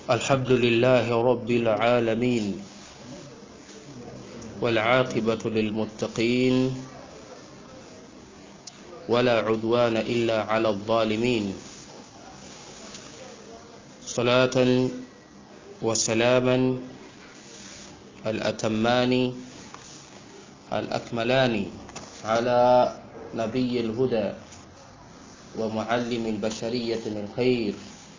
الحمد لله رب العالمين والعاقبة للمتقين ولا عدوان إلا على الظالمين صلاة وسلاما الأتمان الأكملان على نبي الهدى ومعلم البشرية الخير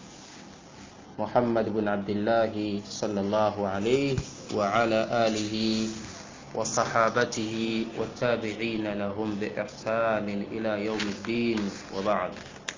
محمد بن عبد الله صلى الله عليه وعلى آله وصحابته والتابعين لهم بإحسان إلى يوم الدين وبعد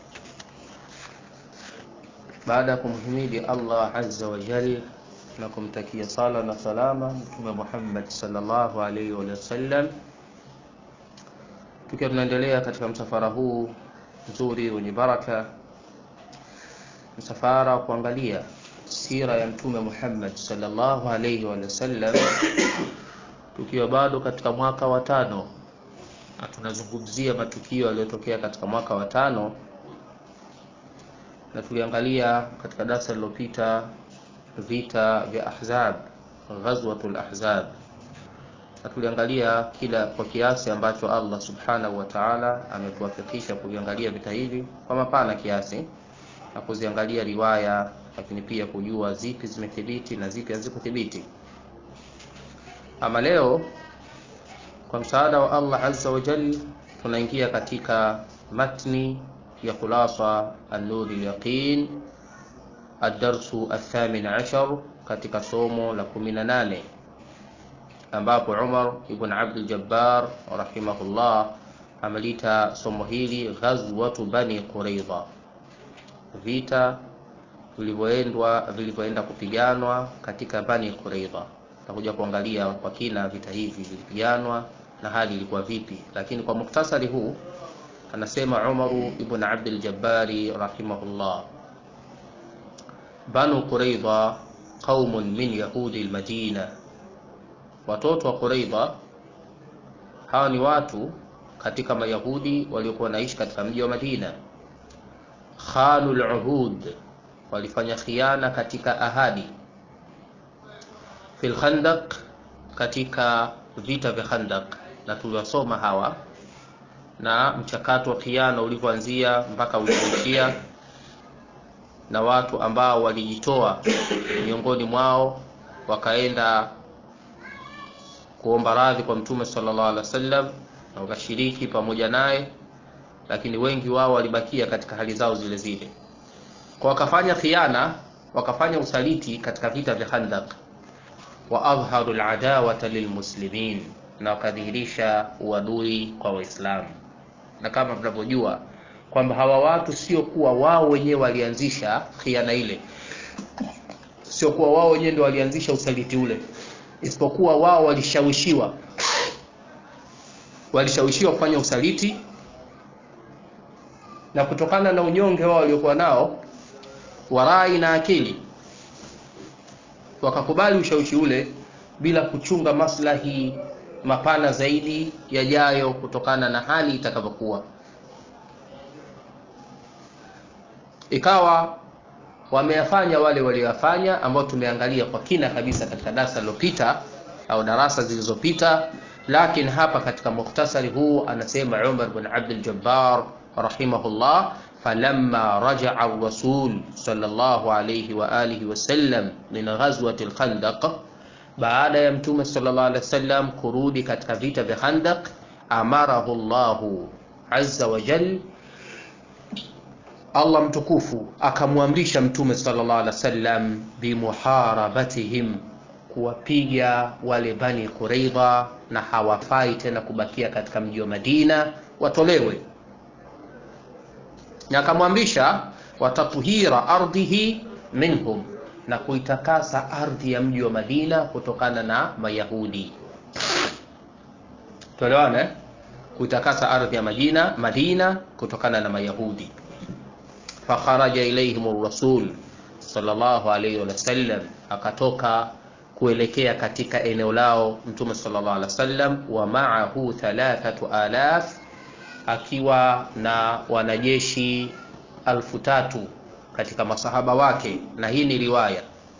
baada ya kumhimidi Allah azza wa jal na kumtakia sala na salama Mtume Muhammad sallallahu alaihi wa sallam, tukiwa tunaendelea katika msafara huu mzuri wenye baraka, msafara wa kuangalia sira ya Mtume Muhammad sallallahu alaihi wa sallam, tukiwa bado katika mwaka wa tano na tunazungumzia matukio yaliyotokea katika mwaka wa tano na tuliangalia katika darasa lililopita vita vya Ahzab, ghazwatul Ahzab, na tuliangalia kila kwa kiasi ambacho Allah subhanahu wa ta'ala ametuwafikisha kuviangalia vita hivi kwa mapana kiasi na kuziangalia riwaya, lakini pia kujua zipi zimethibiti na zipi hazikuthibiti. Ama leo kwa msaada wa Allah azza wa jalla tunaingia katika matni ya khulasa an-nur al-yaqin ad-darsu ath-thamin ashar katika somo la 18 ambapo Umar ibn Abdul Jabbar rahimahullah amelita somo hili ghazwatu bani Quraidha, vita vilivyoendwa vilivyoenda kupiganwa katika bani Quraidha. Tutakuja kuangalia kwa kina vita hivi vilipiganwa na hali ilikuwa vipi, lakini kwa muktasari huu anasema Umaru ibn Abdul Jabbari rahimahullah, Banu Quraidha qaumun min yahudi al-Madina, watoto wa Quraidha hawa ni watu katika Mayahudi waliokuwa wanaishi katika mji wa Madina. Khanul uhud, walifanya khiana katika ahadi. Fil Khandaq, katika vita vya Khandaq, na tuliwasoma hawa na mchakato wa khiana ulivyoanzia mpaka ulipoishia, na watu ambao walijitoa miongoni mwao wakaenda kuomba radhi kwa Mtume sallallahu alaihi wasallam na wakashiriki pamoja naye, lakini wengi wao walibakia katika hali zao zile zile, kwa wakafanya khiana, wakafanya usaliti katika vita vya Khandaq, wa adharu aladawata lilmuslimin, na wakadhihirisha uadui kwa Waislamu na kama tunavyojua kwamba hawa watu sio kuwa wao wenyewe walianzisha khiana ile, sio kuwa wao wenyewe ndio walianzisha usaliti ule, isipokuwa wao walishawishiwa, walishawishiwa kufanya usaliti, na kutokana na unyonge wao waliokuwa nao warai na akili, wakakubali ushawishi ule bila kuchunga maslahi mapana zaidi yajayo kutokana na hali itakavyokuwa. Ikawa wameyafanya wale walioyafanya, ambao tumeangalia kwa kina kabisa katika darasa lililopita au darasa zilizopita, lakini hapa katika mukhtasari huu anasema Umar bin Abdul Jabbar rahimahullah, falamma rajaa ar-rasul sallallahu alayhi wa alihi wasallam min ghazwati al-Khandaq baada ya mtume sallallahu alaihi wasallam kurudi katika vita vya Khandaq, amarahu Allahu azza wa jal, Allah mtukufu akamwamrisha mtume sallallahu alaihi wasallam bimuharabatihim, kuwapiga wale bani Quraidha, na hawafai tena kubakia katika mji wa Madina, watolewe, na akamwamrisha watatuhira ardhihi minhum na kuitakasa ardhi ya mji wa Madina kutokana na Mayahudi. Tuelewane, kuitakasa ardhi ya Madina, Madina kutokana na Mayahudi. Fakharaja ilaihim rasul sallallahu alayhi wa sallam, akatoka kuelekea katika eneo lao Mtume sallallahu alaihi wasallam, wa ma'ahu thalathatu alaf, akiwa na wanajeshi alfu tatu katika masahaba wake, na hii ni riwaya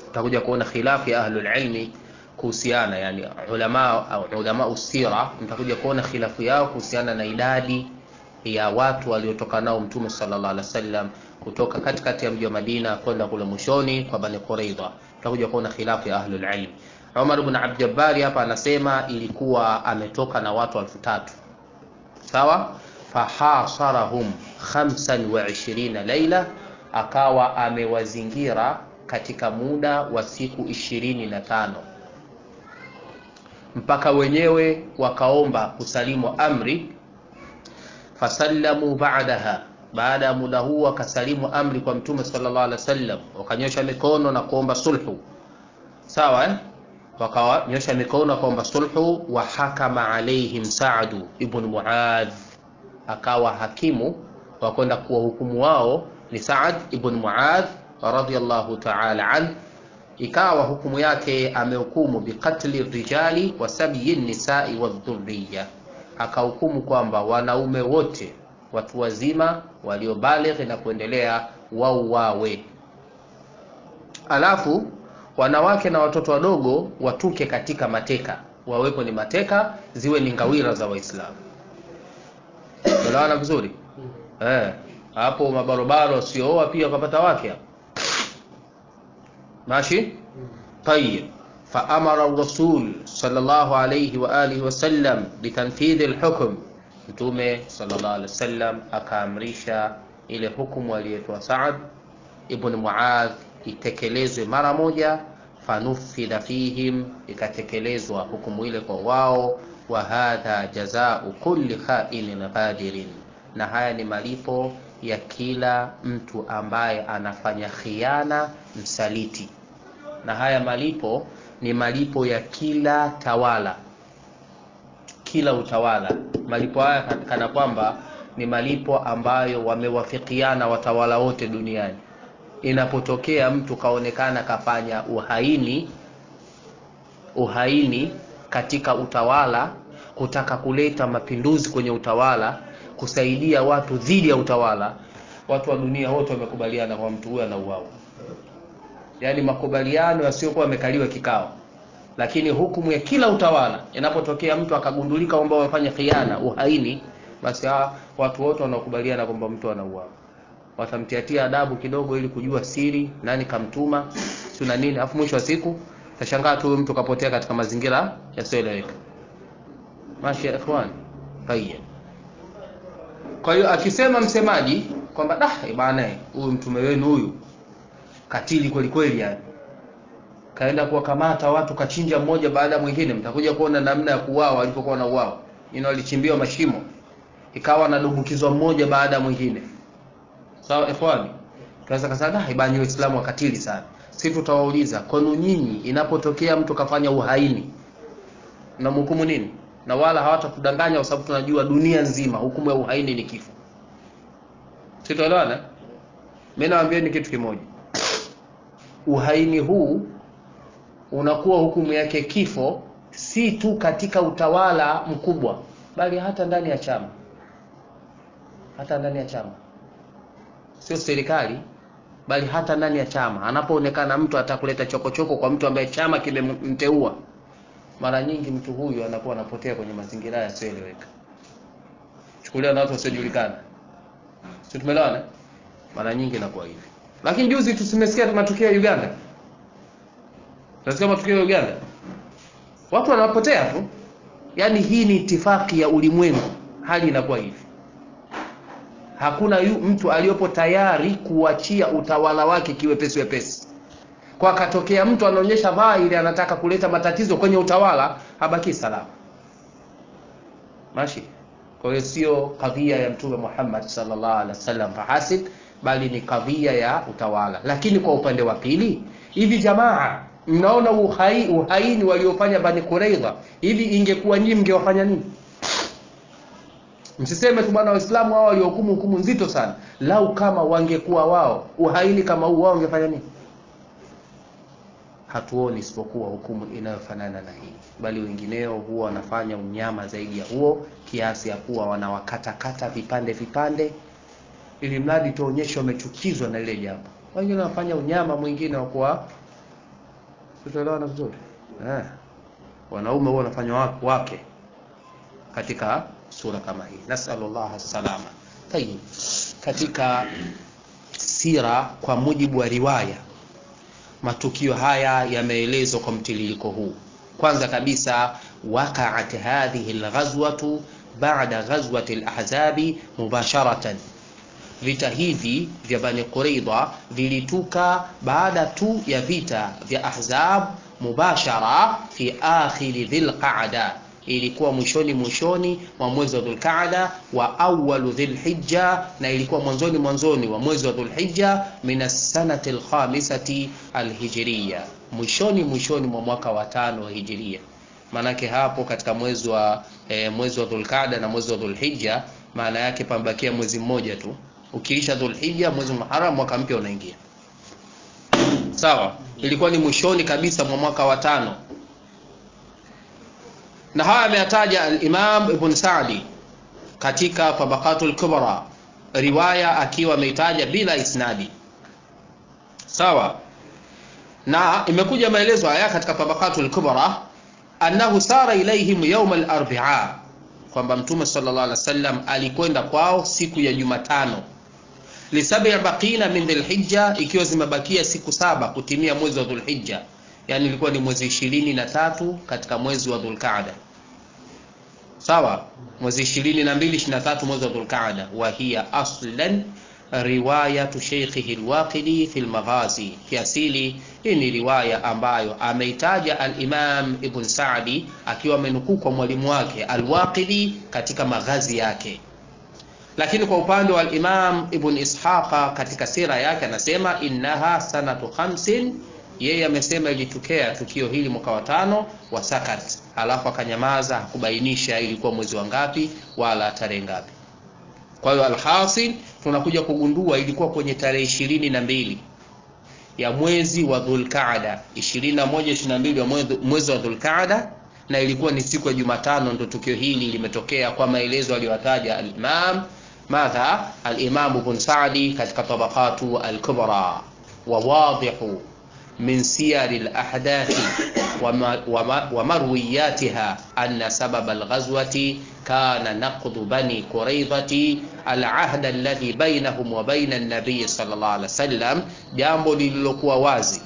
utakuja kuona khilafu ya ahlul ilmi kuhusiana yani ulama au ulama usira mtakuja kuona khilafu yao kuhusiana na idadi ya watu waliotoka nao mtume sallallahu alaihi wasallam kutoka katikati ya mji wa Madina kwenda kule mwishoni kwa Bani Quraidha tutakuja kuona khilafu ya ahlul ilm Umar ibn Abd Jabbar hapa anasema ilikuwa ametoka na watu elfu tatu sawa fahasarahum 25 laila akawa amewazingira katika muda wa siku ishirini na tano mpaka wenyewe wakaomba kusalimu amri fasallamu ba'daha baada ya muda huu wakasalimu amri kwa mtume sallallahu alaihi wasallam wakanyosha mikono na kuomba sulhu sawa eh? wakanyosha mikono kuomba sulhu wa hakama alaihim Saadu ibn Muadh akawa hakimu wa kwenda kuwahukumu wao ni Saad ibn Muadh radhiyallahu ta'ala an ikawa hukumu yake amehukumu biqatli rijali wa sabyi nisai wadhurriya akahukumu kwamba wanaume wote watu wazima waliobalighi na kuendelea wauawe alafu wanawake na watoto wadogo watuke katika mateka wawepo ni mateka ziwe ni ngawira za waislamu elewana vizuri eh hapo mabarobaro wasiooa pia wakapata wake hapo ماشي طيب فأمر الرسول صلى الله عليه وآله وسلم بتنفيذ الحكم mtume sallallahu alaihi wasallam akaamrisha ile hukumu aliyotoa Saad ibn Muadh itekelezwe mara moja fanufidha fihim ikatekelezwa hukumu ile kwa wao wa hadha jazau kulli khainin ghadirin na haya ni malipo ya kila mtu ambaye anafanya khiana msaliti na haya malipo ni malipo ya kila tawala kila utawala malipo haya kana kwamba ni malipo ambayo wamewafikiana watawala wote duniani inapotokea mtu kaonekana kafanya uhaini uhaini katika utawala kutaka kuleta mapinduzi kwenye utawala kusaidia watu dhidi ya utawala watu wa dunia wote wamekubaliana kwa mtu huyo anauawa yaani makubaliano yasiyokuwa yamekaliwa kikao lakini hukumu ya kila utawala inapotokea mtu akagundulika kwamba wamefanya khiana uhaini basi hawa watu wote wanaokubaliana kwamba mtu anauawa watamtiatia adabu kidogo ili kujua siri nani kamtuma si na nini alafu mwisho wa siku tashangaa tu mtu kapotea katika mazingira yasiyoeleweka mashi ya ikhwan tayeb kwa hiyo akisema msemaji kwamba dah bana huyu mtume wenu huyu katili kweli kweli yani kaenda kuwakamata watu kachinja mmoja baada ya mwingine mtakuja kuona namna ya kuuawa walipokuwa na uao ino walichimbiwa mashimo ikawa nadumbukizwa mmoja baada ya mwingine sawa so, ikhwani tunaweza kasema dah ibani waislamu wakatili sana si tutawauliza kwenu nyinyi inapotokea mtu kafanya uhaini mnamhukumu nini na wala hawatakudanganya kwa sababu tunajua dunia nzima hukumu ya uhaini ni kifo sitoelewana mimi nawaambia ni kitu kimoja uhaini huu unakuwa hukumu yake kifo si tu katika utawala mkubwa bali hata ndani ya chama hata ndani ya chama sio serikali bali hata ndani ya chama anapoonekana mtu atakuleta chokochoko kwa mtu ambaye chama kimemteua mara nyingi mtu huyu anakuwa anapotea kwenye mazingira yasiyoeleweka chukulia na watu wasiojulikana si tumeelewana mara nyingi inakuwa hivi lakini juzi tusimesikia matukio ya Uganda tunasikia matukio ya Uganda watu wanapotea tu yaani hii ni itifaki ya ulimwengu hali inakuwa hivi hakuna yu, mtu aliyopo tayari kuachia utawala wake kiwepesi wepesi kwa akatokea mtu anaonyesha dhahiri anataka kuleta matatizo kwenye utawala habaki salama mashi kwa hiyo sio kadhia ya mtume Muhammad sallallahu alaihi wasallam fahasib bali ni kadhia ya utawala lakini kwa upande wa pili hivi jamaa mnaona uhai, uhaini waliofanya Bani Quraidha hivi ingekuwa nyinyi mngewafanya nini msiseme tu bwana waislamu hao waliohukumu hukumu nzito sana lau kama wangekuwa wao uhaini kama huu wao wangefanya nini hatuoni isipokuwa hukumu inayofanana na hii bali wengineo huwa wanafanya unyama zaidi ya huo kiasi ya kuwa wanawakatakata vipande vipande ili mradi tuonyeshe wamechukizwa na lile jambo wengine wanafanya unyama mwingine wa kuwa tutaelewana vizuri eh. wanaume huwa wanafanywa wake katika sura kama hii nasalullah salama tayib katika sira kwa mujibu wa riwaya matukio haya yameelezwa kwa mtiririko huu kwanza kabisa waqaat hadhihi alghazwatu ba'da ghazwati alahzabi mubasharatan vita hivi vya bani quraidha vilituka baada tu ya vita vya ahzab mubashara fi akhiri dhilqa'da ilikuwa mwishoni mwishoni mwa mwezi wa dhulqaada wa awalu dhilhijja na ilikuwa mwanzoni mwanzoni wa mwezi wa dhulhijja min assanati alkhamisati alhijriya mwishoni mwishoni mwa mwaka wa tano wa hijiria maanake hapo katika mwezi wa e, mwezi wa dhulqaada na mwezi wa dhulhijja maana yake pambakia mwezi mmoja tu ukiisha dhulhijja mwezi muharam mwaka mpya unaingia sawa ilikuwa ni mwishoni kabisa mwa mwaka wa tano na haya ameyataja al-Imam Ibn Sa'di katika Tabaqatul Kubra riwaya akiwa ameitaja bila isnadi sawa na imekuja maelezo haya katika Tabaqatul Kubra annahu sara ilaihim yawm al-arba'a kwamba mtume sallallahu alaihi wasallam alikwenda kwao siku ya Jumatano lisabi baqina min dhulhijja ikiwa zimebakia siku saba kutimia mwezi wa dhulhijja yani ilikuwa ni mwezi ishirini na tatu katika mwezi wa dhulqaada sawa mwezi ishirini na mbili ishirini na tatu mwezi wa dhulqaada wa hiya aslan riwayatu sheikhihi lwaqidi fi lmaghazi kiasili hii ni riwaya ambayo ameitaja alimam ibn sadi akiwa amenukuu kwa mwalimu wake alwaqidi katika maghazi yake lakini kwa upande wa alimam ibn ishaqa katika sira yake anasema innaha sanatu khamsin yeye amesema ilitokea tukio hili mwaka wa tano wa sakat alafu akanyamaza hakubainisha ilikuwa mwezi wa ngapi wala tarehe ngapi kwa hiyo alhasil tunakuja kugundua ilikuwa kwenye tarehe ishirini na mbili ya mwezi wa dhulqaada ishirini na moja ishirini na mbili wa mwezi wa dhulqaada na ilikuwa ni siku ya jumatano ndo tukio hili limetokea kwa maelezo aliyotaja alimam madha alimamu ibn sadi katika tabaqatu alkubra wawadihu من سير الأحداث ومروياتها أن سبب الغزوة كان نقض بني قريظة العهد الذي بينهم وبين النبي صلى الله عليه وسلم jambo lililokuwa wazi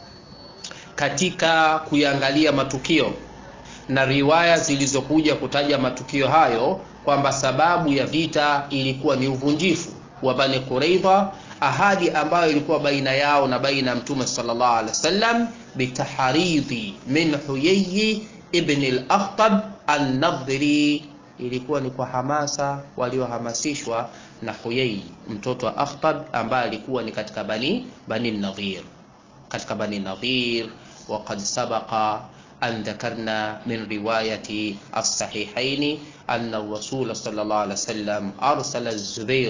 katika kuyangalia matukio na riwaya zilizokuja kutaja matukio hayo kwamba sababu ya vita ilikuwa ni uvunjifu wa Bani Quraidha ahadi ambayo ilikuwa baina yao na baina ya mtume sallallahu alaihi wasallam bitaharidhi min Huyayyi ibn al-Akhtab an-Nadhri, ilikuwa ni kwa hamasa waliohamasishwa na Huyayyi mtoto wa Akhtab ambaye alikuwa ni katika bani bani Nadhir, katika bani Nadhir. Waqad sabaqa an dhakarna min riwayati as-sahihaini anna ar-rasul sallallahu alaihi wasallam arsala az-Zubair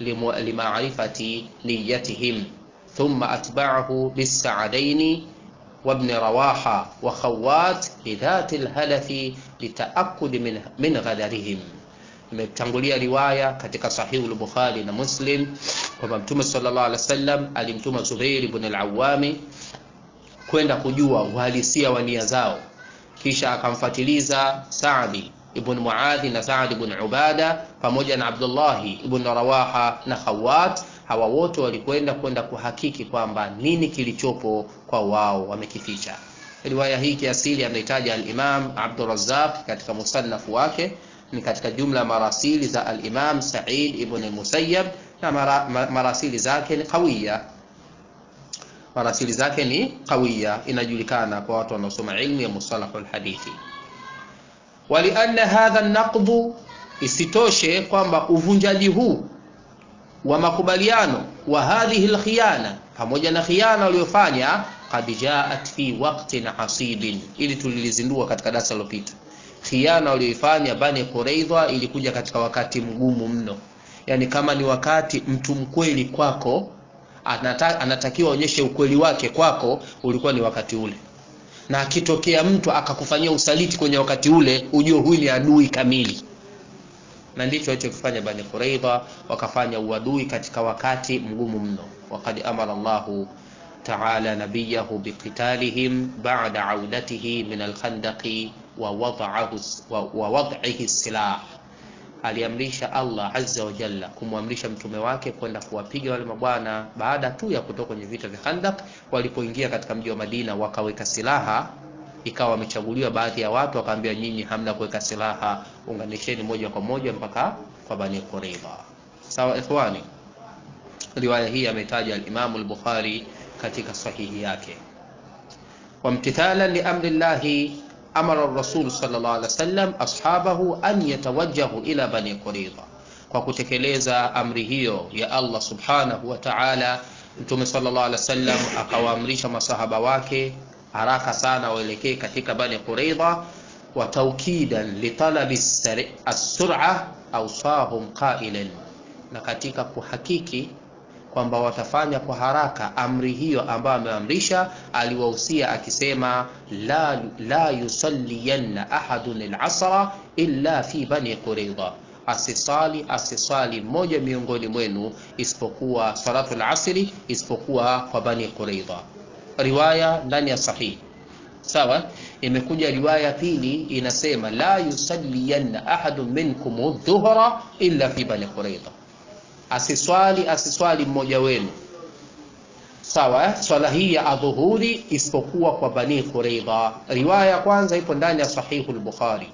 لمعرفة نيتهم ثم أتبعه بالسعدين وابن رواحة وخوات بذات الهلف لتأكد من, من غدرهم imetangulia riwaya katika sahihu al-Bukhari na Muslim kwamba Mtume sallallahu alaihi wasallam alimtuma Zubair ibn al-Awwami kwenda kujua uhalisia wa nia zao, kisha akamfatiliza Saadi ibn Muadhi na Saad ibn Ubada pamoja na Abdullahi ibn Rawaha na Khawat. Hawa wote walikwenda kwenda kuhakiki kwamba nini kilichopo kwa wao wamekificha. Riwaya hii kiasili ameitaja al-Imam Abdur Razzaq katika musannaf wake, ni katika jumla ya marasili za al-Imam Sa'id ibn Musayyab na mara, marasili zake ni qawiya marasili zake ni qawiya, inajulikana kwa watu wanaosoma ilmu ya mustalahul hadithi walianna hadha naqdu, isitoshe kwamba uvunjaji huu wa makubaliano wa hadhihi alkhiyana, pamoja na khiana waliofanya, qad jaat fi waqtin asibin, ili tulilizindua katika darasa lilopita. Khiana walioifanya Bani Quraidha ilikuja katika wakati mgumu mno, yani kama ni wakati mtu mkweli kwako anata, anatakiwa aonyeshe ukweli wake kwako, ulikuwa ni wakati ule na akitokea mtu akakufanyia usaliti kwenye wakati ule, ujue huyu ni adui kamili. Na ndicho alichokifanya Bani Quraidha, wakafanya uadui katika wakati mgumu mno. Waqad amara Allahu تعالى نبيه بقتالهم بعد عودته من الخندق ووضعه ووضعه السلاح aliamrisha Allah azza wa jalla kumwamrisha mtume wake kwenda kuwapiga wale mabwana baada tu ya kutoka kwenye vita vya Khandak. Walipoingia katika mji wa Madina wakaweka silaha, ikawa wamechaguliwa baadhi ya watu, wakaambia nyinyi hamna kuweka silaha, unganisheni moja kwa moja mpaka kwa Bani Qurayza. Sawa ikhwani, riwaya hii ametaja al-Imam al-Bukhari katika sahihi yake. Wamtithalan li amri llahi amara rasul sallallahu alaihi wasallam ashabahu an yatawajjahu ila bani qurayza, kwa kutekeleza amri hiyo ya Allah subhanahu wa ta'ala, mtume sallallahu alaihi wasallam akawaamrisha masahaba wake haraka sana waelekee katika bani qurayza, wa tawkidan li talabi as-sur'a awsahum qailan, na katika kuhakiki kwamba watafanya kwa haraka amri hiyo ambayo ameamrisha, aliwahusia akisema, la, la yusalliyanna ahadun al-asra illa fi bani qurayza, asisali asisali mmoja miongoni mwenu isipokuwa salatu al-asri isipokuwa kwa bani qurayza. Riwaya ndani ya sahihi sawa. Imekuja riwaya pili inasema, la yusalliyanna ahadun minkum adh-dhuhra illa fi bani qurayza asiswali asiswali mmoja wenu sawa eh? swala hii ya adhuhuri isipokuwa kwa bani Quraidha. Riwaya ya kwanza ipo ndani ya sahihu al-Bukhari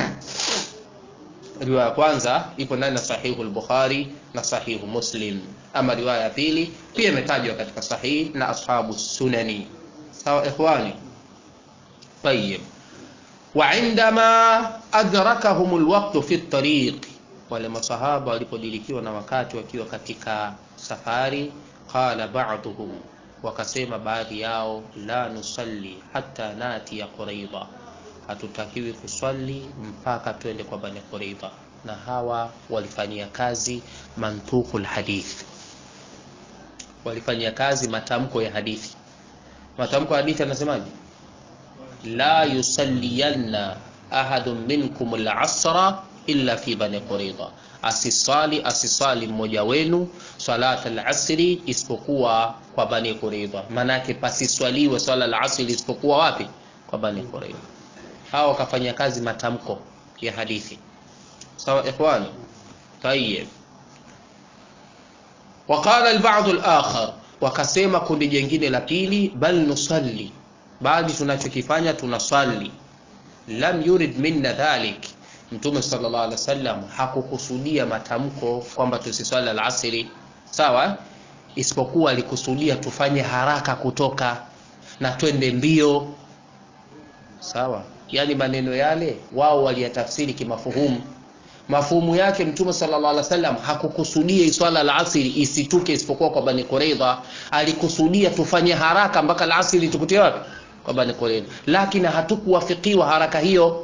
riwaya ya kwanza ipo ndani ya sahihu al-Bukhari na sahihu Muslim. Ama riwaya ya pili pia imetajwa katika sahihi na ashabu sunani. Sawa ikhwani, tayib. Wa indama adrakahum al-waqt fi at-tariq wale masahaba walipodilikiwa na wakati wakiwa katika safari, qala ba'dhum, wakasema baadhi yao, la nusalli hatta nati ya Quraidha, hatutakiwi kuswali mpaka twende kwa Bani Quraidha. Na hawa walifanyia kazi mantuqul hadith, walifanyia kazi matamko ya hadithi. Matamko ya hadithi anasemaje? la yusalliyanna ahadun minkum al-asra illa fi bani Quraidha, asisali asisali mmoja wenu salat al-asri isipokuwa kwa bani Quraidha. Manake pasiswaliwe swala al-asri isipokuwa wapi? Kwa bani Quraidha. Hao wakafanya kazi matamko ya hadithi. Sawa ikhwani, tayeb. Waqala al-ba'd al-akhar, wakasema kundi jingine la pili, bal nusalli, bali tunachokifanya tunaswali. Lam yurid minna dhalik Mtume sallallahu alaihi wasallam hakukusudia matamko kwamba tusiswali alasiri, sawa, isipokuwa alikusudia tufanye haraka kutoka na twende mbio, sawa. Yani maneno yale wao waliyatafsiri kimafuhumu. Mafuhumu yake Mtume sallallahu alaihi wasallam hakukusudia iswala alasiri isituke isipokuwa kwa Bani Quraidha, alikusudia tufanye haraka mpaka alasiri tukutie wapi? Kwa Bani Quraidha, lakini hatukuwafikiwa haraka hiyo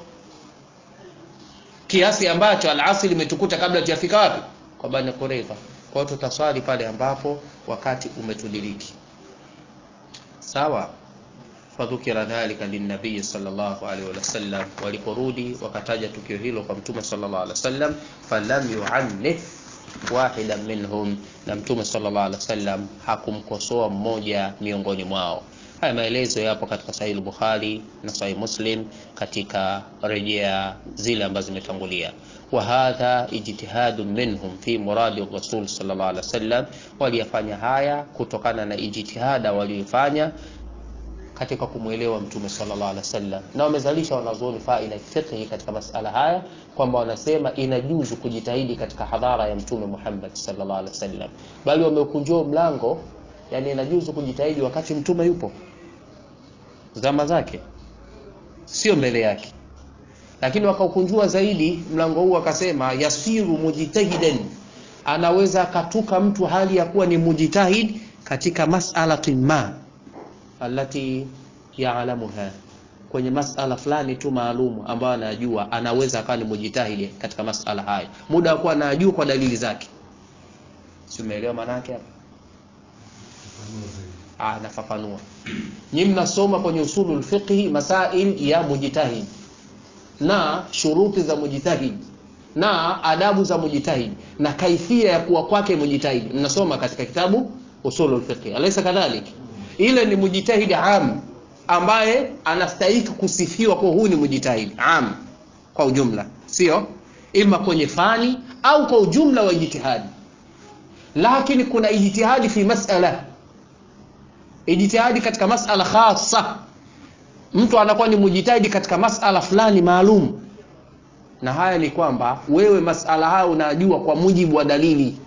kiasi ambacho alasiri imetukuta kabla tujafika wapi? Kwa Bani Quraidha. Kwa hiyo tutaswali pale ambapo wakati umetudiriki. Sawa. Fadhukira dhalika linnabii sallallahu alaihi wasallam, waliporudi wakataja tukio hilo kwa Mtume sallallahu alaihi wasallam, falam yuannif wahidan minhum, na Mtume sallallahu alaihi wasallam hakumkosoa mmoja miongoni mwao. Haya maelezo yapo katika Sahih Bukhari na Sahih Muslim katika rejea zile ambazo zimetangulia. Wa hadha ijtihadu minhum fi muradi Rasul sallallahu alaihi wasallam, waliyafanya haya kutokana na ijtihada waliyofanya katika kumwelewa Mtume sallallahu alaihi wasallam, na wamezalisha wanazuoni faida fiqhi katika masala haya kwamba wanasema inajuzu kujitahidi katika hadhara ya Mtume Muhammad sallallahu alaihi wasallam, bali wameukunjua mlango Yani inajuzu kujitahidi wakati mtume yupo zama zake, sio mbele yake. Lakini wakaukunjua zaidi mlango huu, wakasema yasiru mujtahidan, anaweza akatuka mtu hali ya kuwa ni mujtahid katika mas'alatin ma allati yaalamuha, kwenye masala fulani tu maalumu ambayo anajua, anaweza akawa ni mujtahid katika masala haya, muda wa kuwa anajua kwa dalili zake. Si umeelewa maana yake hapa? Ah, nafafanua. Nyinyi mnasoma kwenye usulul fiqhi masail ya mujtahid na shuruti za mujtahid na adabu za mujtahid na kaifia ya kuwa kwake mujtahid, mnasoma katika kitabu usulul fiqhi, alaysa kadhalik? ile ni mujitahidi am ambaye anastahiki kusifiwa kwa huu ni mujitahidi am kwa ujumla sio ima kwenye fani au kwa ujumla wa ijtihadi lakini kuna ijtihadi fi masala ijtihadi katika masala khasa mtu anakuwa ni mujitahidi katika masala fulani maalum na haya ni kwamba wewe masala haya unajua kwa mujibu wa dalili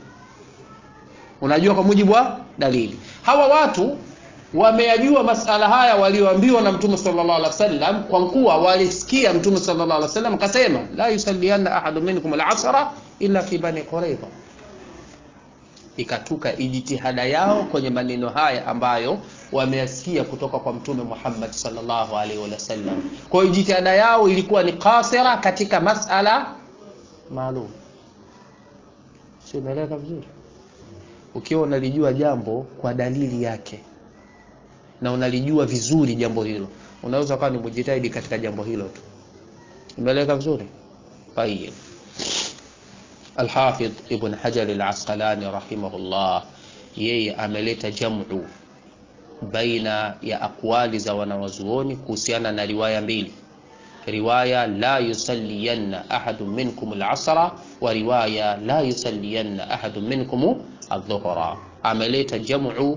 unajua kwa mujibu wa dalili hawa watu wameyajua masala haya walioambiwa na mtume sallallahu alaihi wasallam kwa kuwa walisikia mtume sallallahu alaihi wasallam akasema la yusallianna ahadu minkum al-asra illa fi bani quraiza ikatuka ijtihada yao kwenye maneno haya ambayo wameyasikia kutoka kwa mtume Muhammad sallallahu alaihi wasallam. Kwa hiyo jitihada yao ilikuwa ni kasira katika masala maalum. Sio, umeeleweka vizuri? Ukiwa unalijua jambo kwa dalili yake na unalijua vizuri jambo hilo, unaweza kuwa ni mujitahidi katika jambo hilo tu. Umeeleweka vizuri? Tayeb. Alhafidh Ibn Hajar al-Asqalani rahimahullah, yeye ameleta jamu baina ya aqwali za wanawazuoni kuhusiana na riwaya mbili, riwaya la yusalliyanna ahadu minkum al-asra wa riwaya la yusalliyanna ahadu minkum adh-dhuhra. Ameleta jamu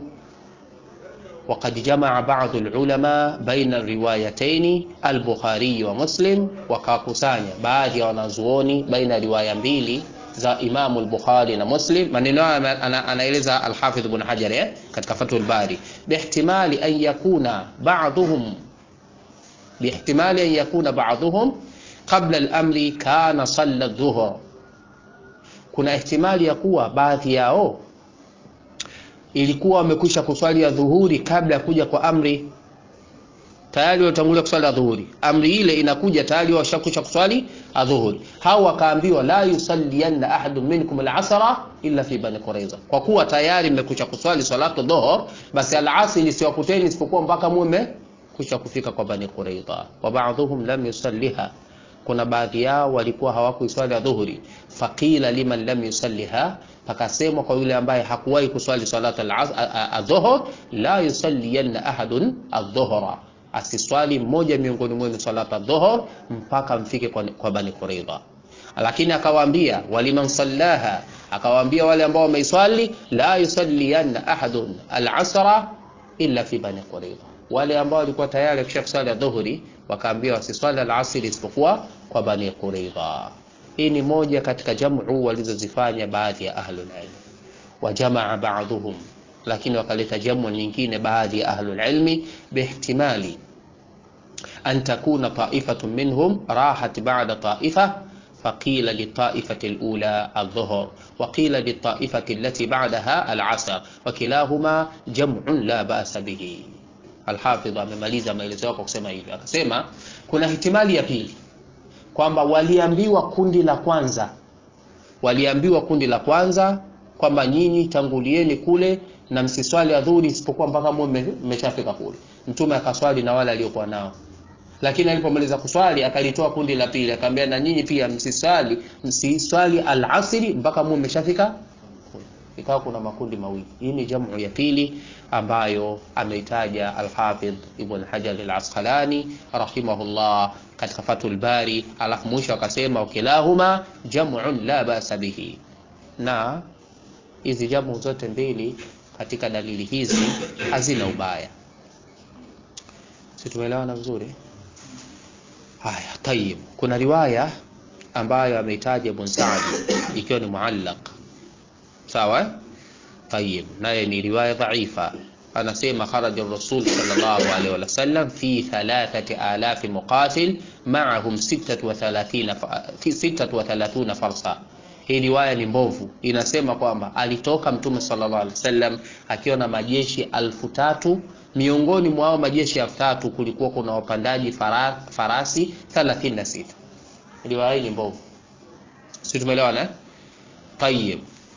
وقد جمع بعض العلماء بين الروايتين البخاري ومسلم wakakusanya baadhi ya wanazuoni baina riwaya mbili za Imamu al-Bukhari na Muslim. Maneno haya anaeleza al-Hafidh Ibn Hajar eh, katika Fathul Bari, bihtimali an yakuna ba'dhum bihtimali an yakuna ba'dhum qabla al-amri kana salla adh-dhuhr, kuna ihtimali ya kuwa baadhi yao ilikuwa wamekwisha kuswali ya dhuhuri kabla ya kuja kwa amri tayari watangulia kuswali adhuhuri. Amri ile inakuja tayari washakwisha kuswali adhuhuri. Hao wakaambiwa la yusallianna ahadun minkum al-asra illa fi bani Quraiza, kwa kuwa tayari mmekwisha kuswali salatu dhuhur, basi al-asr isiwakuteni isipokuwa mpaka mume kusha kufika kwa bani Quraiza. Wa ba'dhum lam yusalliha, kuna baadhi yao walikuwa hawakuiswali adhuhuri. Faqila liman lam yusalliha, pakasemwa kwa yule ambaye hakuwahi kuswali salatu adhuhur, la yusallianna ahadun adhuhra asiswali mmoja miongoni mwenu salata dhuhur mpaka mfike kwa, kwa Bani Quraidha. Lakini akawaambia waliman sallaha, akawaambia wale ambao wameiswali, la yusalliyanna ahadun al-asra illa fi Bani Quraidha. Wale ambao walikuwa tayari kisha kuswali adhuhuri wakaambia wasiswali al-asr isipokuwa kwa Bani Quraidha. Hii ni moja katika jamu walizozifanya baadhi ya ahlul ilm, wa jamaa ba'dhum lakini wakaleta jamu nyingine baadhi ya ahlul ilmi bihtimali an takuna ta'ifatun minhum rahat ba'da ta'ifa faqila litaifati alula aldhuhr wa qila litaifati allati ba'daha alasr wa kilahuma jam'un la ba'sa bihi. Alhafidh amemaliza maelezo yake kwa kusema hivi, akasema kuna ihtimali ya pili kwamba waliambiwa kundi la kwanza, waliambiwa kundi la kwanza kwamba nyinyi tangulieni kule na msiswali adhuhuri isipokuwa mpaka muwe mmeshafika kule. Mtume akaswali na wale aliokuwa nao, lakini alipomaliza kuswali akalitoa kundi la pili, akamwambia na nyinyi pia msiswali msiswali alasiri mpaka muwe mmeshafika kule. Ikawa kuna makundi mawili. Hii ni jamu ya pili ambayo ameitaja Al-Hafidh Ibn Hajar Al-Asqalani rahimahullah katika Fathul Bari, alafu mwisho akasema wakilahuma jam'un la ba'sa bihi, na hizi jamu zote mbili katika dalili hizi hazina ubaya. Si tumeelewana vizuri? Haya, tayib. Kuna riwaya ambayo ameitaja Ibn Sa'd ikiwa ni muallaq, sawa. Tayib, naye ni riwaya dhaifa. Anasema kharaja rasul sallallahu alaihi wasallam fi thalathati alafi muqatil ma'ahum 36 36 farsa hii riwaya ni mbovu, inasema kwamba alitoka Mtume sallallahu alaihi wasallam akiwa na majeshi alfu tatu. Miongoni mwa hao majeshi elfu tatu kulikuwa kuna wapandaji fara, farasi 36. Riwaya hii ni mbovu, si tumeelewana? Tayyib.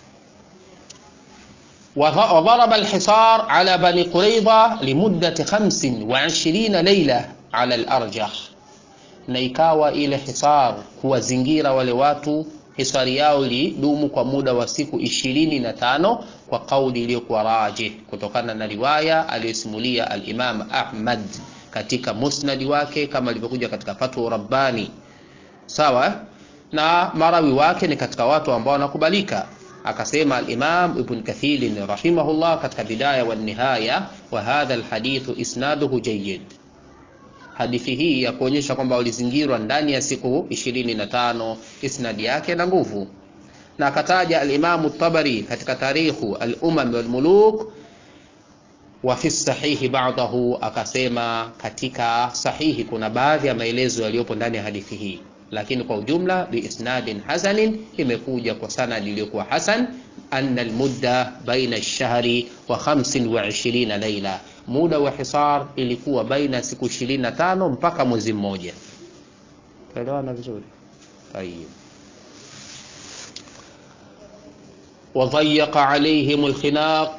وضرب الحصار على بني قريظة لمدة خمس وعشرين ليلة على الأرجح na ikawa ile hisar kuwazingira wale watu hisari yao ilidumu kwa muda wa siku ishirini na tano kwa kauli iliyokuwa rajih kutokana na riwaya aliyosimulia al-Imam Ahmad katika musnadi wake kama ilivyokuja katika Fathu Rabbani sawa na marawi wake ni katika watu ambao wanakubalika akasema al-Imam Ibn Kathir rahimahullah katika bidaya wa nihaya wa hadha al-hadithu isnaduhu jayyid hadithi hii ya kuonyesha kwamba walizingirwa ndani ya siku 25 isnadi yake na nguvu na akataja al-Imam tabari katika tarikhu al-umam wal muluk wa fi sahihi ba'dahu akasema katika sahihi kuna baadhi ya maelezo yaliyopo ndani ya hadithi hii lakini kwa ujumla biisnadin hasanin imekuja kwa sanadi iliyokuwa hasan anna almudda baina ash-shahri wa 25 laila muda wa hisar ilikuwa baina siku 25 mpaka mwezi mmoja tuelewana vizuri tayeb wadhayaqa alaihim alkhinaq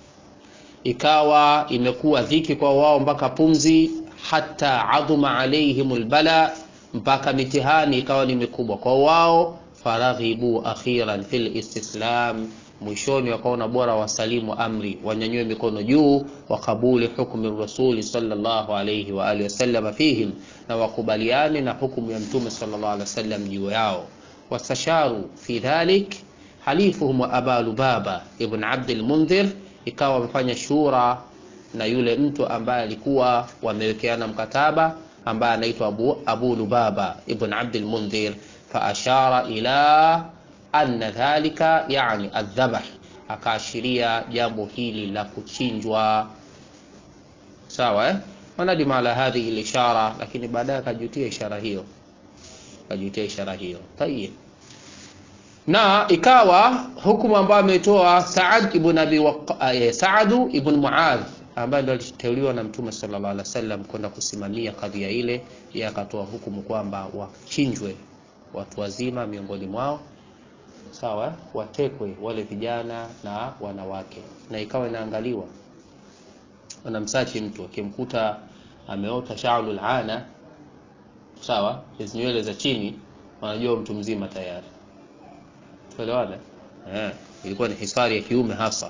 ikawa imekuwa dhiki kwa wao mpaka pumzi hata adhuma alaihim albala mpaka mitihani ikawa ni mikubwa kwa wao faraghibu akhiran fil istislam mwishoni wakaona bora wasalimu amri wanyanyue mikono juu wakabuli hukmu rasuli sallallahu alayhi wa alihi wasallam fihim na wakubaliane na hukumu ya mtume sallallahu alayhi wasallam juu yao wastasharu fi dhalik halifuhum wa aba lubaba ibn abd al-mundhir ikawa wamefanya shura na yule mtu ambaye alikuwa wamewekeana mkataba ambaye anaitwa Abu, Abu Lubaba ibn Abd al-Mundhir faashara ila anna dhalika yani adhabah, akaashiria jambo hili la kuchinjwa. Sawa eh? wanadima ala hadhihi al-ishara, lakini baadaye akajutia ishara hiyo, akajutia ishara hiyo. Tayeb, na ikawa hukumu ambayo ametoa Saad ibn Abi Waqqas, Saad ibn Muadh ambaye ndo aliteuliwa na Mtume sallallahu alaihi wasallam kwenda kusimamia kadhia ile, yeye akatoa hukumu kwamba wachinjwe watu wazima miongoni mwao, sawa, watekwe wale vijana na wanawake, na ikawa inaangaliwa, wanamsachi mtu akimkuta ameota sha'rul ana, sawa, hizo nywele za chini, wanajua mtu mzima tayari. Tuelewana? Eh, ilikuwa ni hisari ya kiume hasa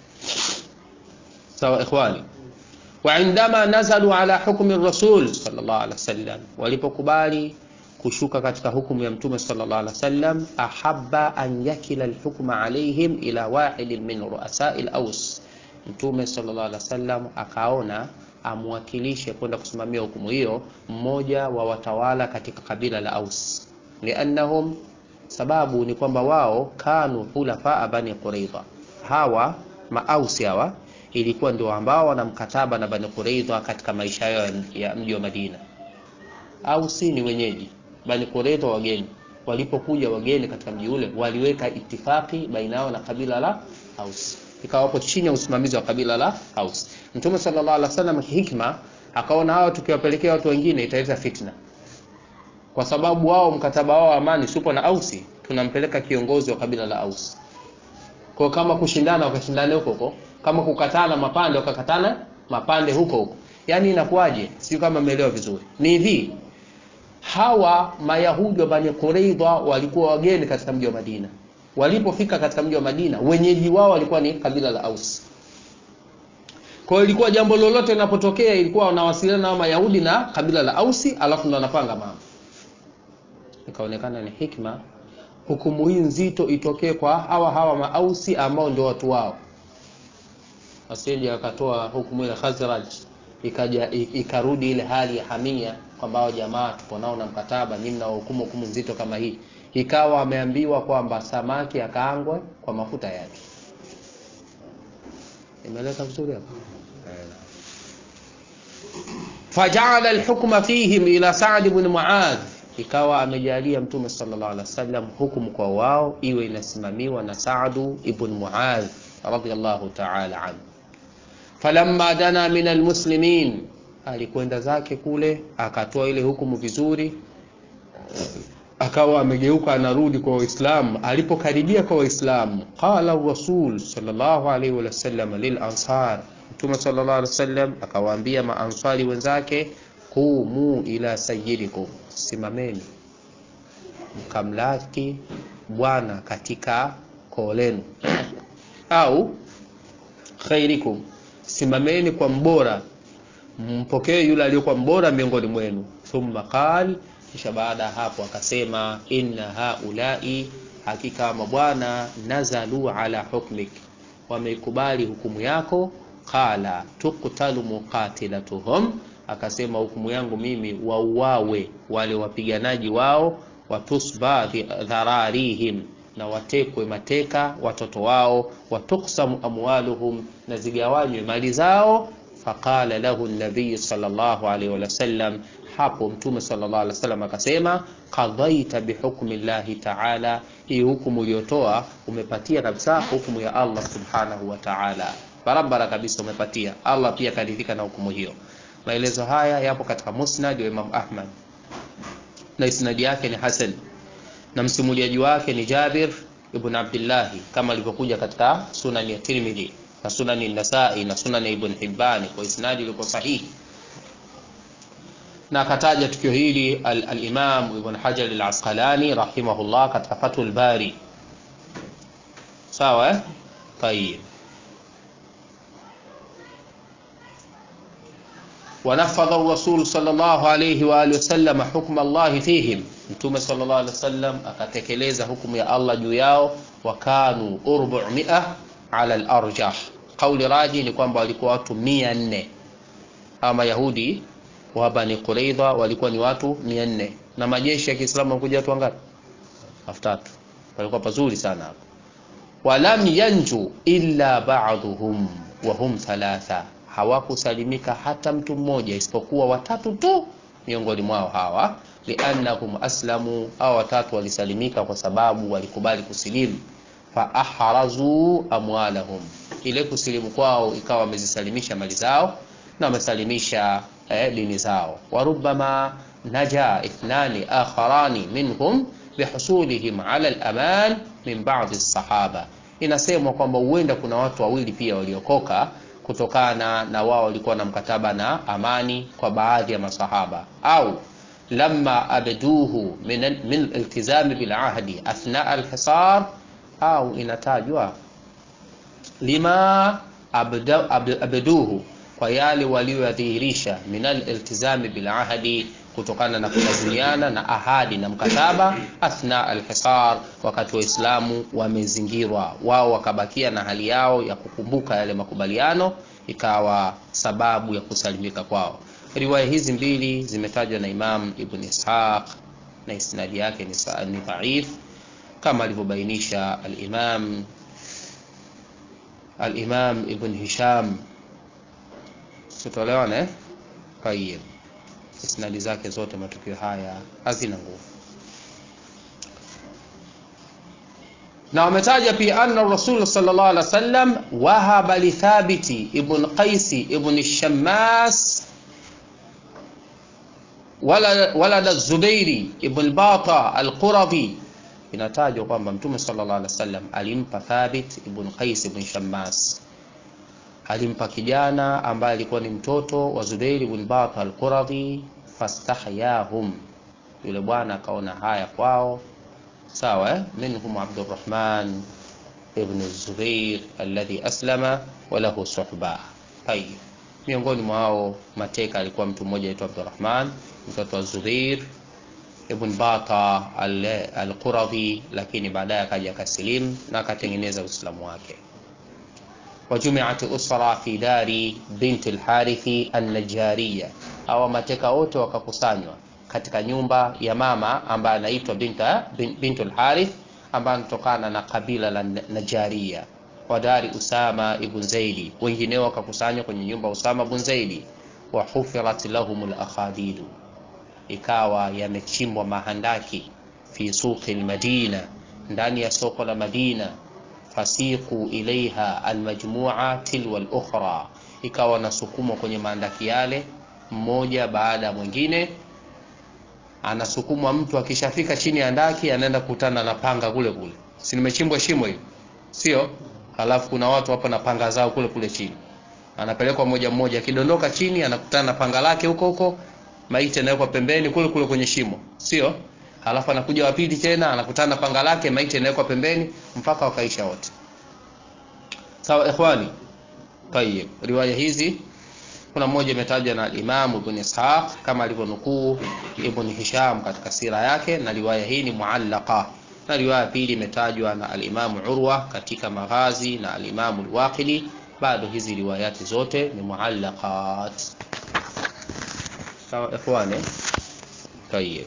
sawa ikhwani waindama nazalu ala hukmi rasul sallallahu alaihi wasallam walipokubali kushuka katika hukumu ya mtume sallallahu alaihi wasallam ahabba an yakila alhukma alaihim ila wahidin min ruasai alaus mtume sallallahu alaihi wasallam akaona amwakilishe kwenda kusimamia hukumu hiyo mmoja wa watawala katika kabila la aus liannahum sababu ni kwamba wao kanu hulafaa bani quraidha hawa maausi hawa ilikuwa ndio ambao wana mkataba na Bani Quraidha katika maisha yao ya mji wa Madina. Ausi ni wenyeji, Bani Quraidha wageni. Walipokuja wageni katika mji ule, waliweka itifaki baina yao na kabila la Aus, ikawa wapo chini ya usimamizi wa kabila la Aus. Mtume sallallahu alaihi wasallam hikma akaona hao tukiwapelekea watu wengine italeta fitna, kwa sababu wao mkataba wao amani supo na Ausi, tunampeleka kiongozi wa kabila la Aus. Kwa kama kushindana wakashindane huko huko kama kukatana mapande wakakatana mapande huko huko, yaani inakuwaje? Sio kama umeelewa vizuri. Ni hivi, hawa Mayahudi wa Bani Quraidha walikuwa wageni katika mji wa Madina. Walipofika katika mji wa Madina, wenyeji wao walikuwa ni kabila la Aus. Kwa hiyo ilikuwa jambo lolote linapotokea, ilikuwa wanawasiliana na Mayahudi na kabila la Ausi, alafu ndo wanapanga mambo. Ikaonekana ni hikma hukumu hii nzito itokee kwa hawa hawa Maausi ambao ndio watu wao asije akatoa hukumu ile Khazraj ikaja ikarudi ile hali ya hamia kwamba hao jamaa tupo nao na mkataba, nyinyi mnahukumu hukumu nzito kama hii. Ikawa ameambiwa kwamba samaki akaangwe kwa mafuta yake. Imeleka vizuri hapo. Faja'ala al-hukma fihim ila Sa'd ibn Mu'adh, ikawa amejalia Mtume sallallahu alaihi wasallam hukumu kwa wao iwe inasimamiwa na Sa'd ibn Mu'adh radiyallahu ta'ala anhu falamma dana min almuslimin, alikwenda zake kule akatoa ile hukumu vizuri, akawa amegeuka anarudi kwa Waislamu. Alipokaribia kwa Waislamu, qala rasul sallallahu alaihi wasallam lil ansar, Mtume sallallahu alaihi wasallam akawaambia maansari wenzake, qumu ila sayyidikum, simameni mkamlaki bwana katika koo lenu au khairikum simameni kwa mbora mpokee yule aliyokuwa mbora miongoni mwenu thumma qal kisha baada ya hapo akasema inna haulai hakika mabwana nazalu ala hukmik wameikubali hukumu yako qala tuktalu muqatilatuhum akasema hukumu yangu mimi wauawe wale wapiganaji wao watusba dhararihim na watekwe mateka watoto wao watuksamu amwaluhum na zigawanywe mali zao faqala lahu nabiyu sallallahu alaihi wasallam hapo mtume sallallahu alaihi wasallam akasema qadaita bihukmi llahi taala hii hukumu uliyotoa umepatia kabisa hukumu ya allah subhanahu wa taala barabara kabisa umepatia allah pia karidhika na hukumu hiyo maelezo haya yapo katika musnad wa imam ahmad na isnadi yake ni hasan na msimuliaji wake ni jabir ibn abdillahi kama alivyokuja katika sunani ya tirmidhi na sunani nasai na sunani ya ibn hibbani kwa isnadi ilikuwa sahihi na akataja tukio hili al-Imam al Ibn Hajar al-Asqalani rahimahullah katika Fathul Bari. Sawa eh? Tayeb. ونفذ الرسول صلى الله عليه وآله وسلم حكم الله فيهم mtume sallallahu alaihi wasallam akatekeleza hukumu ya Allah juu yao wakanu 400 ala al-arjah kauli raji ni kwamba walikuwa watu 400 ama yahudi wa Bani Quraidha walikuwa ni watu 400 na majeshi ya Kiislamu walikuja watu wangapi? 3000. Walikuwa pazuri sana hapo. Walam yanju illa ba'dhum wa hum thalatha, hawakusalimika hata mtu mmoja isipokuwa watatu tu miongoni mwao hawa, liannahum aslamu, au watatu walisalimika kwa sababu walikubali kusilimu. Fa ahrazu amwalahum, ile kusilimu kwao ikawa wamezisalimisha mali zao na wamesalimisha eh, dini zao warubama naja ithnani akharani minhum bihusulihim ala al-aman min ba'd as-sahaba inasemwa kwamba huenda kuna watu wawili pia waliokoka kutokana na wao walikuwa na mkataba na amani kwa baadhi ya masahaba au lamma abduhu min min iltizami bil ahdi athna al-hisar au inatajwa lima abda, abduhu kwa yale walioyadhihirisha minal iltizami bil ahdi kutokana na kulazimiana na ahadi na mkataba athna alhisar wakati waislamu wamezingirwa wao wakabakia na hali yao ya kukumbuka yale makubaliano ikawa sababu ya kusalimika kwao riwaya hizi mbili zimetajwa na imam ibn ishaq na isnadi yake ni, ni dhaif kama alivyobainisha alimam alimam ibn hisham tutolewane eh? Tayeb. Isnadi zake zote matukio haya hazina nguvu. Na wametaja pia anna Rasul sallallahu alaihi wasallam wahaba li Thabiti ibn Qais ibn Shammas wala walada Zubairi ibn Bata al-Qurazi inatajwa kwamba Mtume sallallahu alaihi wasallam alimpa Thabit ibn Qais ibn Shammas alimpa kijana ambaye alikuwa ni mtoto wa Zubair ibn Bata al-Quradhi fastahyahum, yule bwana akaona haya kwao, sawa eh? minhum Abdurrahman ibn Zubair alladhi aslama wa lahu suhba. Tayib, miongoni mwao mateka alikuwa mtu mmoja aitwa Abdurrahman mtoto wa Zubair ibn Bata al-Quradhi, lakini baadaye akaja akasilimu na akatengeneza Uislamu wake. وجمعت أسرة في دار بنت الحارث النجارية au mateka wote wakakusanywa katika nyumba ya mama ambaye anaitwa binta bintul harith ambaye anatokana na kabila la Najaria wa dari Usama ibn Zaidi wengineo wakakusanywa kwenye nyumba Usama ibn Zaidi wa hufirat lahum al-akhadidu ikawa yamechimbwa mahandaki fi suqi al-Madina ndani ya soko la Madina fasiqu ilaiha almajmua tilwa alukhra, ikawa nasukumwa kwenye maandaki yale mmoja baada ya mwingine. Anasukumwa mtu, akishafika chini ya ndaki anaenda kukutana na panga kule kule, si nimechimbwa shimo hili, sio? Halafu kuna watu hapa na panga zao kule kule chini, anapelekwa moja mmoja, akidondoka chini anakutana na panga lake huko huko, maiti anawekwa pembeni kule kule kwenye shimo, sio? halafu anakuja wa pili tena anakutana na panga lake maiti inawekwa pembeni mpaka wakaisha wote sawa ikhwani tayib riwaya hizi kuna mmoja imetajwa na Imam Ibn Ishaq kama alivyonukuu Ibn Hisham katika sira yake na riwaya hii ni muallaqa na riwaya pili imetajwa na al-Imam Urwa katika Maghazi na al-Imam al-Waqidi bado hizi riwayati zote ni muallaqat sawa ikhwani tayeb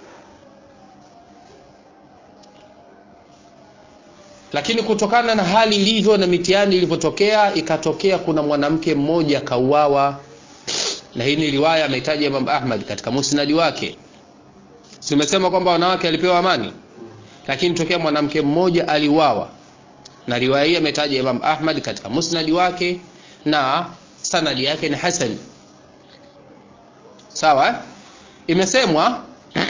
lakini kutokana na hali ilivyo na mitihani ilivyotokea ikatokea kuna mwanamke mmoja kauawa na hii ni riwaya amehitaji Imam Ahmad katika musnadi wake tumesema kwamba wanawake alipewa amani lakini tokea mwanamke mmoja aliuawa na riwaya hii ametaja Imam Ahmad katika musnadi wake na sanadi yake ni hasan sawa imesemwa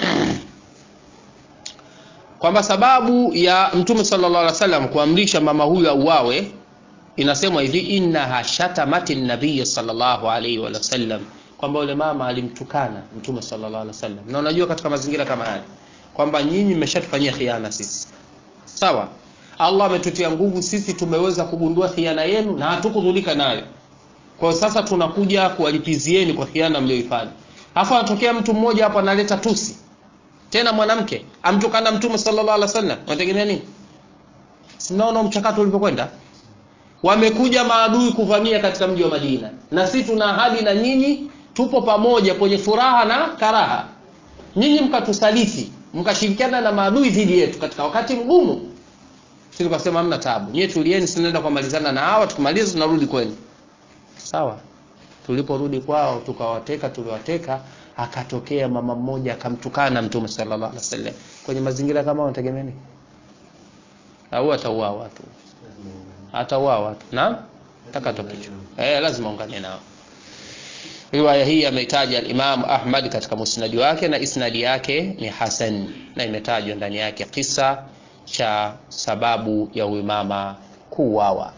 kwamba sababu ya mtume sallallahu alaihi wasallam kuamrisha mama huyu auawe inasemwa hivi innaha shatamati nabiy sallallahu alaihi wasallam kwamba yule mama alimtukana mtume sallallahu alaihi wasallam na unajua katika mazingira kama haya kwamba nyinyi mmeshatufanyia khiana sisi sawa Allah ametutia nguvu sisi tumeweza kugundua khiana yenu na hatukudhulika nayo kwa sasa tunakuja kuwalipizieni kwa khiana mlioifanya afu anatokea mtu mmoja hapo analeta tusi tena mwanamke amtukana mtume sallallahu alaihi wasallam unategemea nini sinaona mchakato ulivyokwenda wamekuja maadui kuvamia katika mji wa Madina na sisi tuna ahadi na nyinyi tupo pamoja kwenye furaha na karaha nyinyi mkatusaliti mkashirikiana na maadui dhidi yetu katika wakati mgumu sisi tukasema hamna tabu nyie tulieni sinaenda kumalizana na hawa tukimaliza tunarudi kwenu sawa tuliporudi kwao tukawateka tuliwateka akatokea mama mmoja akamtukana mtume sallallahu alaihi wasallam kwenye mazingira kama unategemea nini au atauawa watu atauawa watu na takatokicho eh lazima ungane nao riwaya hii ameitaja al-Imam Ahmad katika musnadi wake na isnadi yake ni hasan na imetajwa ndani yake kisa cha sababu ya huyu mama kuuawa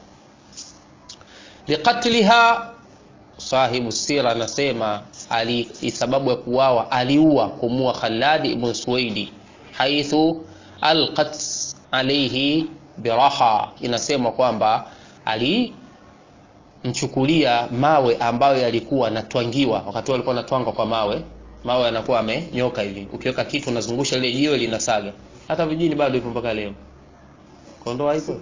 liqatliha sahibu sira anasema ali sababu ya kuuawa aliua kumua Khalad ibn Suwaidi haithu alqat alayhi biraha inasema kwamba alimchukulia mawe ambayo yalikuwa natwangiwa wakati alikuwa anatwanga kwa mawe mawe yanakuwa amenyoka hivi ukiweka kitu unazungusha ile jiwe linasaga hata vijini bado ipo mpaka leo kondoa ipo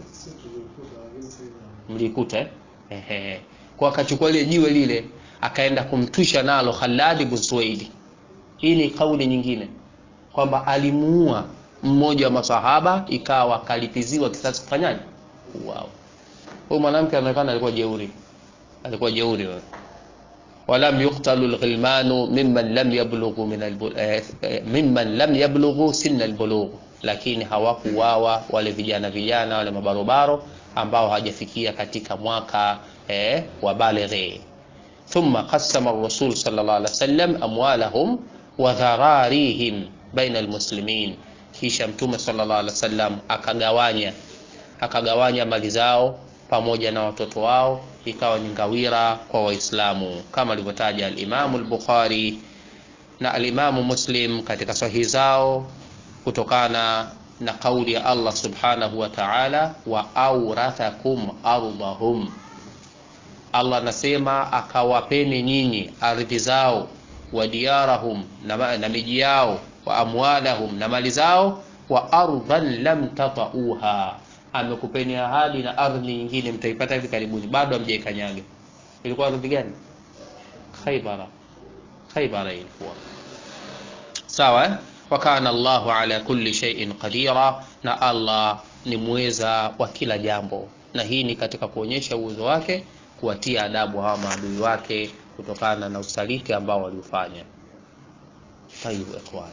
mlikuta eh ehe kwa akachukua ile jiwe lile akaenda kumtwisha nalo Khalad ibn Suwaidi hii ni kauli nyingine kwamba alimuua mmoja wa masahaba ikawa kalipiziwa kisasi kufanyaje wow. huyu mwanamke anaonekana alikuwa jeuri alikuwa jeuri wewe ولم يقتل الغلمان ممن لم يبلغوا من ممن لم يبلغوا سن البلوغ lakini hawakuwawa wale vijana vijana wale mabarobaro ambao hawajafikia katika mwaka eh, wa balighi thumma qassama ar-rasul sallallahu alaihi wasallam amwalahum wa dhararihim baina almuslimin kisha mtume sallallahu alaihi wasallam akagawanya akagawanya mali zao pamoja na watoto wao ikawa ni ngawira kwa waislamu kama alivyotaja al-Imam al-Bukhari na al-Imam Muslim katika sahihi zao kutokana na kauli ya Allah subhanahu wa ta'ala wa aurathakum ardhahum Allah anasema akawapeni nyinyi ardhi zao wa diyarahum na, na miji yao wa amwalahum na mali zao wa ardhan lam tatauha amekupeni ahadi na ardhi nyingine mtaipata hivi karibuni bado hamjaikanyaga ilikuwa ardhi gani Khaybara Khaybara ilikuwa sawa eh? wa kana Allahu ala kulli shay'in qadira na Allah ni muweza wa kila jambo na hii ni katika kuonyesha uwezo wake kuwatia adabu hawa maadui wake kutokana na usaliti ambao waliufanya tayyibu ikhwan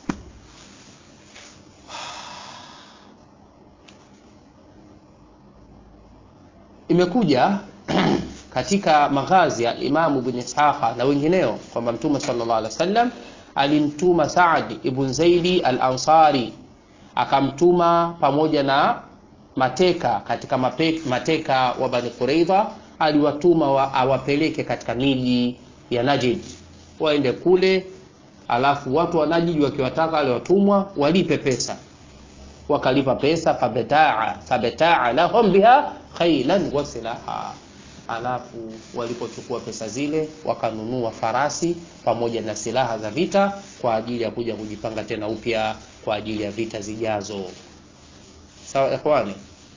imekuja katika maghazi ya Imam Ibn Ishaqa na wengineo kwamba Mtume sallallahu alaihi wasallam alimtuma Saad ibn Zaidi al-Ansari akamtuma pamoja na mateka katika mape, mateka wa Bani Quraidha aliwatuma wa, awapeleke katika miji ya Najd waende kule alafu watu wanajiji wakiwataka wale watumwa walipe pesa wakalipa pesa fabetaa fabetaa lahum biha khailan wa silaha alafu walipochukua pesa zile wakanunua farasi pamoja na silaha za vita kwa ajili ya kuja kujipanga tena upya kwa ajili ya vita zijazo sawa ikhwani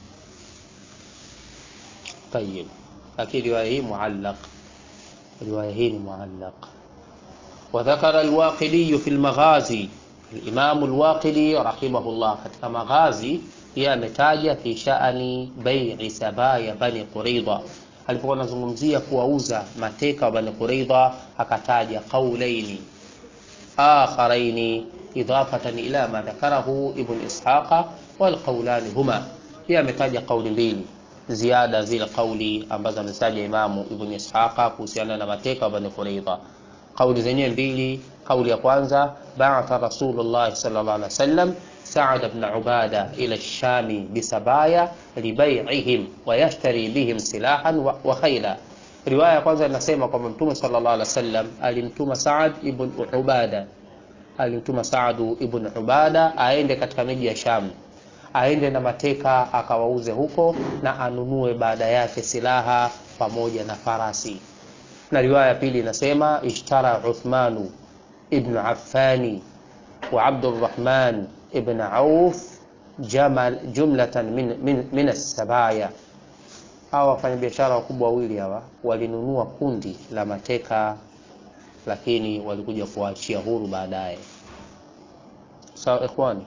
tayib lakini riwaya hii muallaq riwaya hii ni muallaq وذكر الواقدي في المغازي الإمام الواقدي رحمه الله katika maghazi pia ametaja fi sha'ani bai'i sabaya bani quraidha alipokuwa anazungumzia kuwauza mateka wa bani quraidha akataja qaulaini akharaini idafatan ila ma dhakarahu ibn ishaqa wal qawlani huma pia ametaja kauli mbili ziada zile kauli ambazo ametaja imamu ibn ishaqa kuhusiana na mateka wa bani quraidha kauli zenyewe mbili kauli ya kwanza ba'atha rasulullah sallallahu alaihi wasallam سعد بن عبادة إلى الشام بسبايا لبيعهم ويشتري بهم سلاحا وخيلا riwaya ya kwanza inasema kwamba mtume sallallahu alaihi wasallam alimtuma Saad ibn Ubada alimtuma Saadu ibn Ubada aende katika miji ya Sham aende na mateka akawauze huko na anunue baada yake silaha pamoja na farasi na riwaya ya pili inasema ishtara Uthmanu ibn Affani wa Abdurrahman ibn Auf jamal jumlatan min, min, min as-sabaya hawa wafanyabiashara wakubwa wawili hawa walinunua kundi la mateka lakini walikuja kuwaachia huru baadaye sawa ikhwani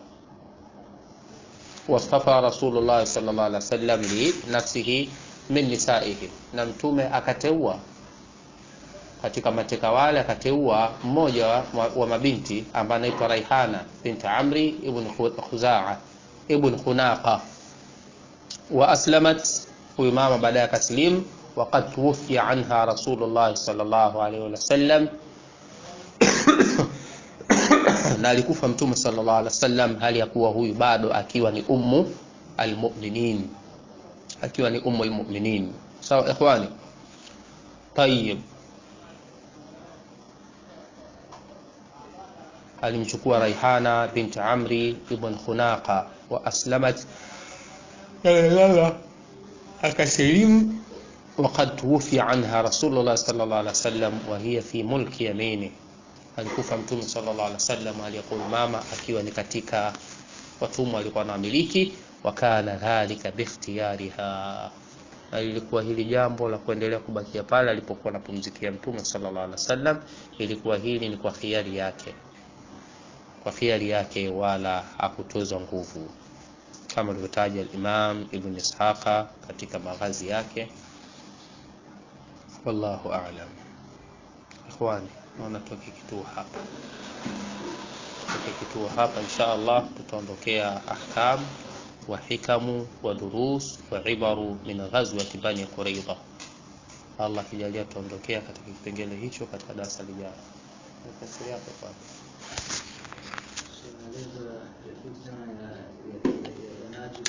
wastafa rasulullah sallallahu alaihi wasallam li nafsihi min nisaihi na mtume akateua katika mateka wale akateua mmoja wa, wa mabinti ambaye anaitwa Raihana binti Amri ibn Khuzaa ibn Khunaqa wa aslamat huyu mama baadaye akaslim waqad tuwfiya anha Rasulullah sallallahu alaihi wasallam na alikufa mtume sallallahu alaihi wasallam hali ya kuwa huyu bado akiwa ni ummu almu'minin akiwa ni ummu almu'minin sawa ikhwani طيب alimchukua Raihana binti Amri ibn Khunaqa wa aslamat lala akasilimu وقد توفي عنها رسول الله صلى الله عليه وسلم وهي في ملك يمينه alikufa mtume sallallahu alaihi wasallam aliyekuwa mama akiwa ni katika watumwa alikuwa anamiliki wakana dhalika bikhtiyariha na ilikuwa hili jambo la kuendelea kubakia pale alipokuwa anapumzikia mtume sallallahu alaihi wasallam ilikuwa hili ni kwa khiari yake kwa khiari yake wala hakutozwa nguvu kama alivyotaja al-Imam Ibn Ishaqa katika maghazi yake wallahu a'lam ikhwani naona tuweke kituo hapa tuweke kituo hapa insha Allah tutaondokea ahkam wa hikamu wa durus wa ibaru min ghazwati bani quraidha Allah kijalia tuondokea katika kipengele hicho katika darasa lijalo tafsiri yako kwa maelezo ya fitna ya